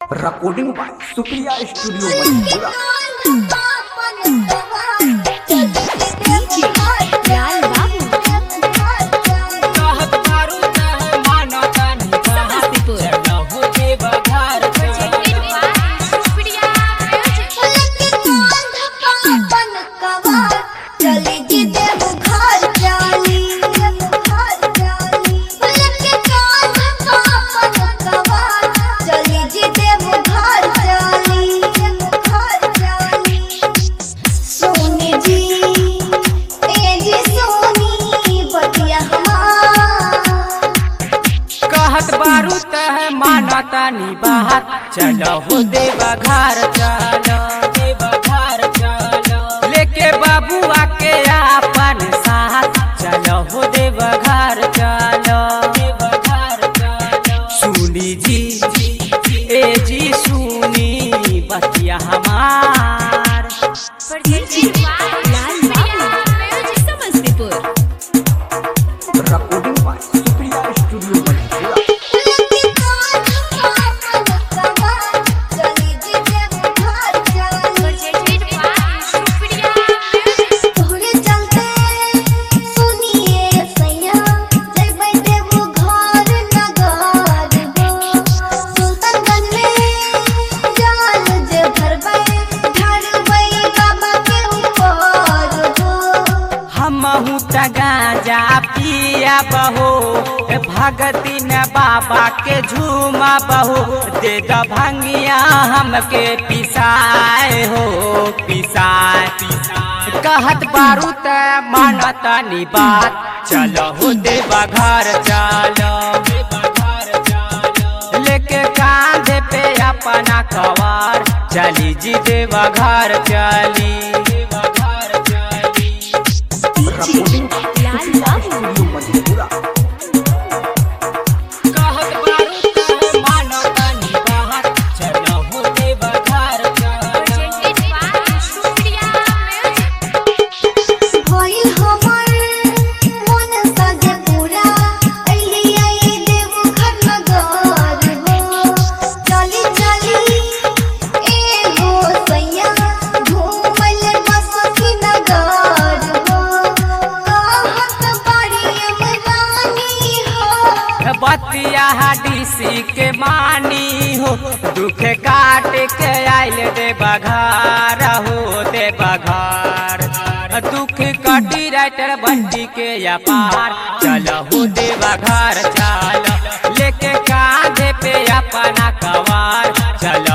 recording by Supriya Studio Manipura. लाल बाबू कहत मारू चाहे मानो तानी समस्तीपुर। चढ़हु के बघार चली जी देव घर जाली चली जी देव घर जाली सोनी जी ए जी सोनी बतिया हमार कहत बारू तह मानो तानी बाहर चढ़हु देवा घर चलो देवा घर चलो लेके बाबुआ के अपन साथ चलो देवा घर चलो देवा घर चलो सुनी जी ए जी सुनी बतिया हमार लाल बाबू Samastipur Recording by Supriya Studio Manipura. तोहरे चलते सुनिए सैया जय बैठे वो घर नगर गो सुल्तानगंज में जाल जे भरबै ढालबै बाबा के ऊपर गो हमहू त गांजा पिया बहो भगती न बाबा के झूमा बहो दे द भंगिया हमके पिसाए हो पिसाए कहत बारू त मानत नी बात चलो हो देवा घर चलो लेके कांधे पे अपना कवार चली जी देवा घर चली देवा घर चली Recording by लाल बाबू Studio Manipura. कहत बारू तह मानो तनी बाहर चलो हो देवा घर चलो भइल हमर मन सजे पूरा अइली आई देव घर नगर हो चली चली ए हो सैया घूमल बस की नगर हो कहत बड़ी अमरानी हो बतिया डीसी के मानी हो दुख काट के आइल दे बघार हो दे बघार दुख कटी राइटर बंटी के अपार चलो हो दे बघार चलो लेके कांधे पे अपना कवार चलो